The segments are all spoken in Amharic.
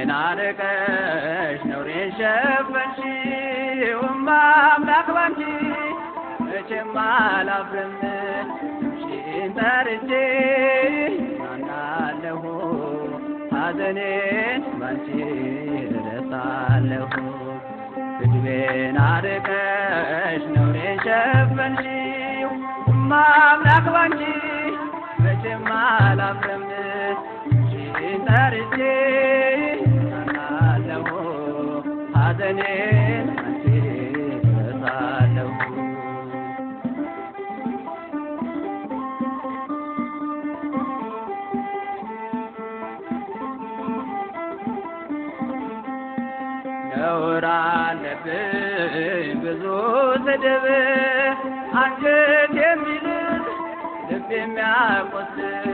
ልቤን አርቀሽ ነውሬን ሸፈንሽው እማ አምላክ ባንቺ መቼም አላፍርም ስምሽን ጠርቼ ናናለሁ ሐዘኔን ባንቺ እረሳለሁ ልቤን አርቀሽ ነውሬን ሸፈንሽው እማ አምላክ ባንቺ መቼም አላፍርም ስምሽን ጠርቼ ናናለሁ ሐዘኔን ባንቺ እረሳለሁ ነውር አለብኝ ብዙ ስድብ አንጀት የሚልስ ልብ የሚያቆስል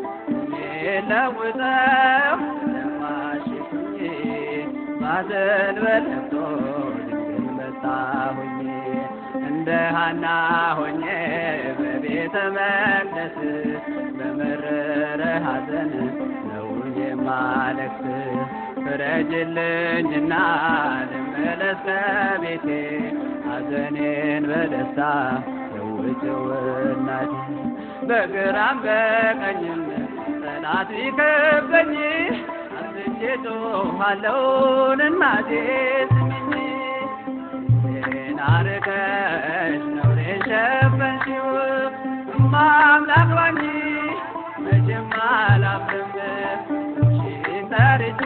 የሚለውጠው ለማሽኩኝ ባዘን በለቅሶ ድንግል መጣሁኝ እንደ ሀና ሆኜ በቤተ መቅደስ በመረረ ሐዘን ነው የማለቅስ ፍረጅልኝና ልመለስ ከቤቴ ሐዘኔን በደስታ ለውጭው እናቴ በግራም በቀኝም ጠላት ቢከበኝ አስቼ ጮኻለሁን እናቴ ስሚኝ ልቤን አርቀሽ ነውሬን ሸፈንሽው እማ አምላክ ባንቺ መቼም አላፍርም ስምሽን ጠርቼ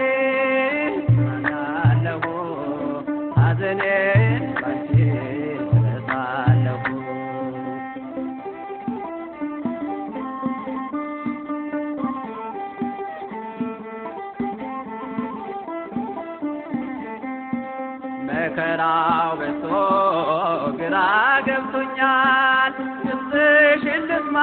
ናናለሁ ሐዘኔን ባንቺ እረሳለሁ መከራው በዝቶ ግራ ገብቶኛል ድምፅሽን ልስማ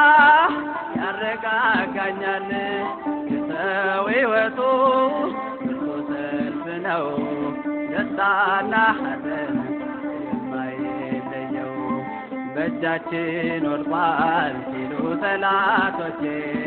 ያረጋጋኛል የሰው ሕይወቱ ብርቱ ሰልፍ ነው ደስታና ሐዘን የማይለየው በእጃችን ወድቋል ሲሉ ጠላቶቼ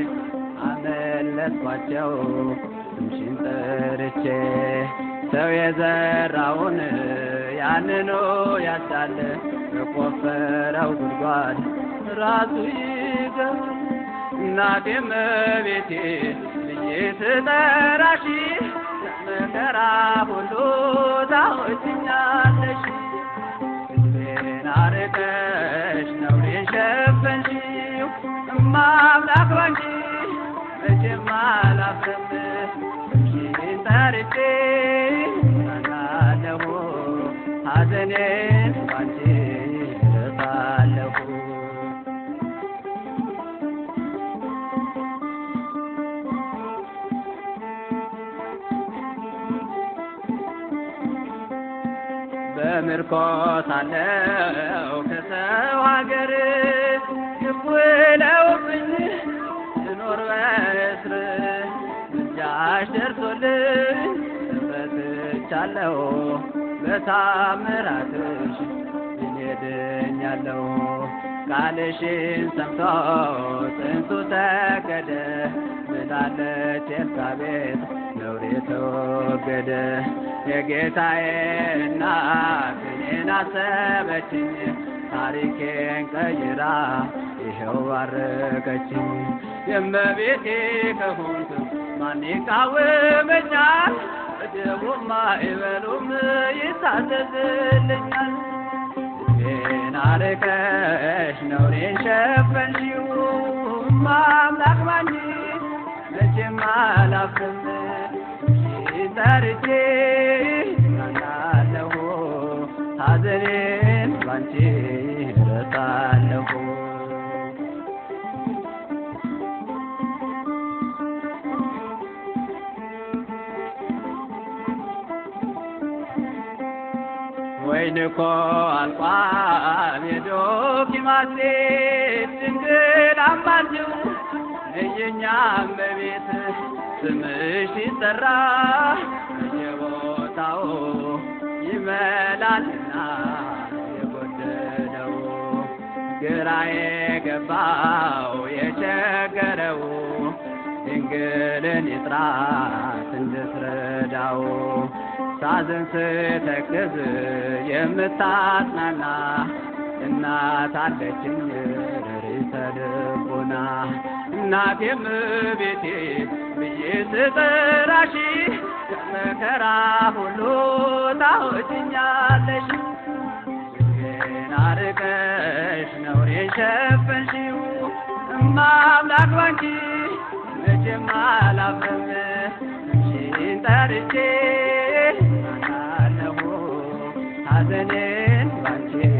አመለጥኳቸው ስምሽን ጠርቼ ሰው የዘራውን ያንኑ ያጫለ በቆፈረው ጉድጓድ ራሱ ይገባል። እናቴ እመቤቴ ብዬ ስጠራሽ ከመከራ ሁሉ ታወጭኛለሽ። ልቤን አርቀሽ ነውሬን ሸፈንሽው እማ አምላክ ባንቺ መቼም አላፍርም ስምሽን ጠርቼ ናናለሁ ሐዘኔን ባንቺ እረሳለሁ በምርኮ ሳለሁ ከሰው ሀገር ይውለውብኝ ስኖር በእስር ምልጃሽ ደርሶልኝ ተፈትቻለሁ በታምራትሽ ድኜድኛለሁ ቃልሽን ሰምቶ ጽንሱ ተገደ ብላለች ኤልሳቤጥ ነውሬ ተወገደ የጌታዬ እናት እኔን አሰበችኝ ታሪኬን ቀይራ ይኸው ባረከችኝ የእመቤቴ ከሆንክ ማን ይቃወመኛል እድቡም አይበሉም ይታዘዝልኛል ልቤን አርቀሽ ነውሬን ሸፈንሽው እማ አምላክ ባንቺ መቼም አላፍርም ስምሽን ጠርቼ ናናለሁ ሐዘኔን ባንቺ እረሳለሁ ወይን እኮ አልቋል የዶኪማሴ ድንግል አማልጅው እየኛ እመቤት ስምሽ ሲጠራ በየቦታው ይመላልና የጎደለው ግራ የገባው የቸገረው ድንግል ድንግልን የጥራት እንድትረዳው ሳዝን ስተክዝ የምታጽናና እናት አለችኝ ርዕሰ ልቦና እናቴም ቤቴ ብዬ ስጠራሽ ከመከራ ሁሉ ታወጭኛለሽ ግን አርቀሽ ነውሬን ሸፈንሽው እማ አምላክ ባንቺ መቼም አላፍርም አንቺን ጠርቼ አለሁ ሐዘኔን ባንቺ